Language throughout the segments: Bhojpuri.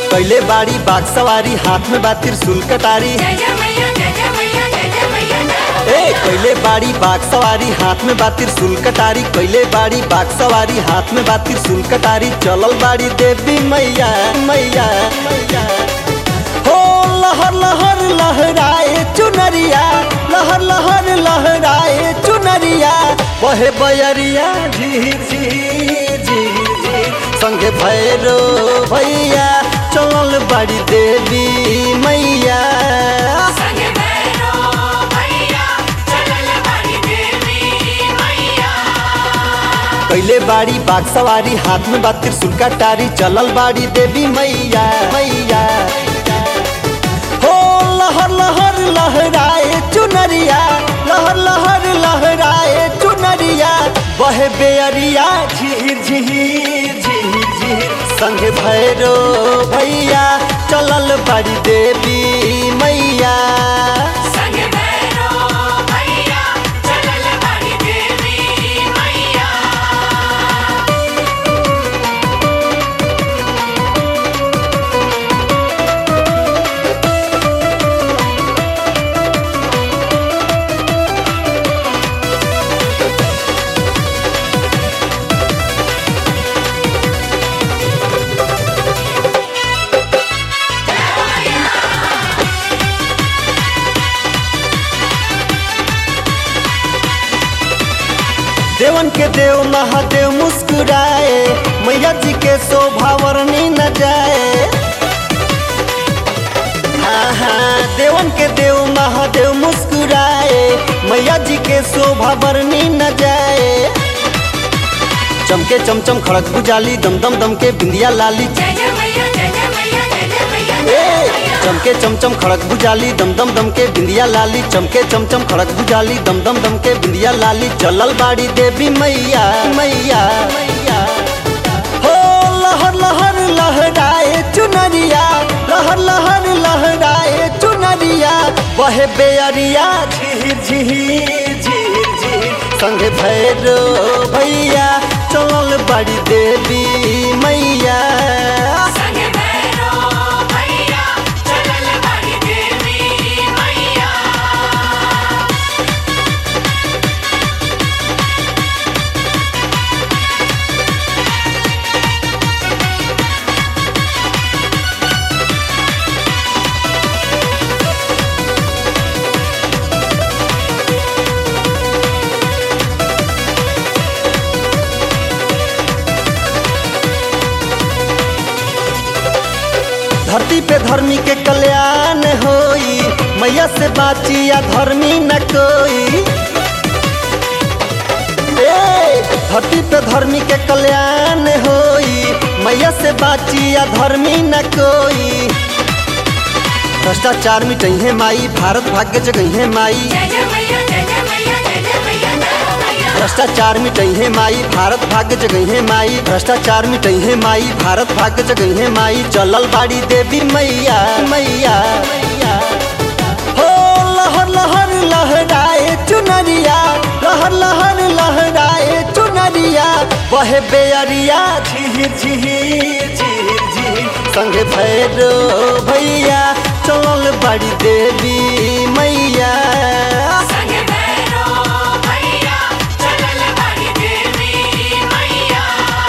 कैले बाड़ी बाग सवारी हाथ में बा त्रिशूल कटारी जय जय मैया जय जय मैया जय जय मैया ए कैले बाड़ी बाग सवारी हाथ में बा त्रिशूल कटारी कैले बाड़ी बाग सवारी हाथ में बा त्रिशूल कटारी चलल बाड़ी देवी मैया मैया मैया हो लहर लहर लहराए चुनरिया लहर लहर लहराए चुनरिया बहे बयरिया झीर झीर झीर झीर संगे भैरो भैया चलल बाड़ी देवी मैया संगे भैरो भैया चलल बाड़ी देवी मैया कैले बाड़ी बाग सवारी हाथ में बा त्रिशूल कटारी चलल बाड़ी देवी मैया मैया हो लहर लहर लहराए चुनरिया लहर लहर लहराए चुनरिया बहे बेअरिया झीर झीर झीर झीर संग भैरो भैया चलल बाड़ी देवी मैया संगे भैरो भैया चलल बाड़ी देवी मैया देवन के देव महादेव मुस्कुराए मैया जी के शोभा वर्णी न जाए हाँ हाँ देवन के देव महादेव मुस्कुराए मैया जी के शोभा वर्णी न जाए चमके चमचम खड़क बुझाली दम दम दम के बिंदिया लाली जय जय मैया जय जय मैया जय जय मैया ए, चमके चमचम खड़क बुझाली दम दम दम के बिंदिया लाली चमके चमचम खड़क बुझाली दम दम दम के बिंदिया लाली चलल बाड़ी देवी मैया मैया मैया हो लहर लहर लहराए चुनरिया लहर लहर लहराए चुनरिया बहे बेअरिया झीर झीर झीर झीर संग भैरो भैया चलल बाड़ी देवी मैया संगे भैरो भैया चलल बाड़ी देवी मैया धरती पे धर्मी के कल्याण होई मैया से बाची या धर्मी न कोई ए, धरती पे धर्मी के कल्याण होई मैया से बाची या धर्मी न कोई भ्रष्टाचार मिटही माई भारत भाग्य जगही माई जय जय मैया जय जय मैया जय जय मैया जय जय मैया भ्रष्टाचार मिटही माई भारत भाग्य जगहे माई भ्रष्टाचार मिटही माई भारत भाग्य जगहे माई चलल बाड़ी देवी मैया मैया मैया हो लहर लहर लहराए चुनरिया लहर लहर लहराए चुनरिया बहे बेअरिया झीर झीर झीर झीर संग भैरो भैया चलल बाड़ी देवी मैया संगे भैरो भैया चलल बाड़ी देवी मैया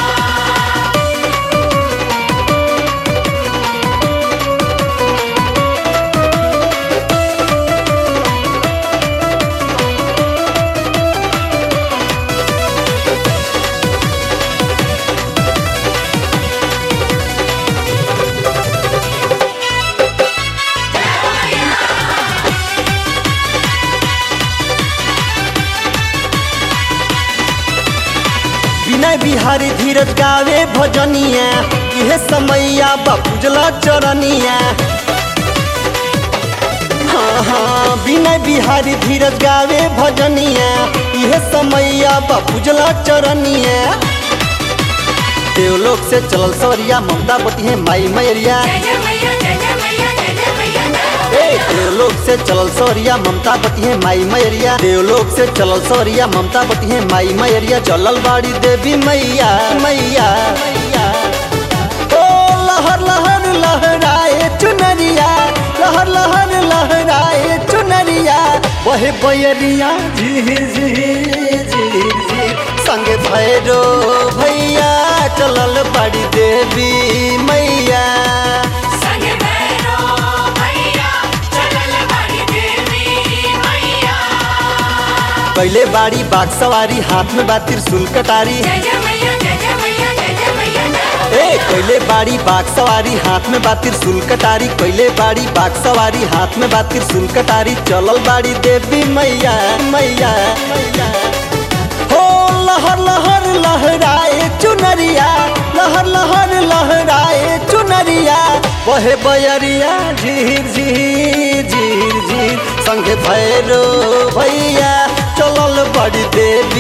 विनय बिहारी धीरज गावे भजनिया इहे समैया बापूजला चरनिया हाँ हाँ विनय बिहारी धीरज गावे भजनिया इहे समैया बापूजला चरनिया देवलोक से चलल सवरिया ममता बती है माई मैरिया जय जय मैया जय जय मैया जय जय मैया जय जय ए, देवलोक से चलल सवरिया ममता बती है माई मैरिया देवलोक से चलल सवरिया ममता बती है माई मैरिया चलल बाड़ी देवी मैया मैया मैया ओ लहर लहर लहराए चुनरिया लहर लहर लहराए चुनरिया वहे बयरिया झीर झीर झीर झीर संग भैरो भैया चलल बड़ी देवी मैया संग भैरो भैया चलल बड़ी देवी मैया पहले बाड़ी बाग सवारी हाथ में बा त्रिशूल कटारी जय जय मैया जय जय मैया जय जय मैया जय हो ए कोयले बाड़ी बाग सवारी हाथ में बा त्रिशूल कटारी कोयले बाड़ी बाग सवारी हाथ में बा त्रिशूल कटारी चलल बाड़ी देवी मैया मैया मैया हो लहर लहर लहराए चुनरिया लहर लहर लहराए चुनरिया बहे बयरिया झीर झीर झीर झीर संगे भैरो भैया चलल बड़ी देवी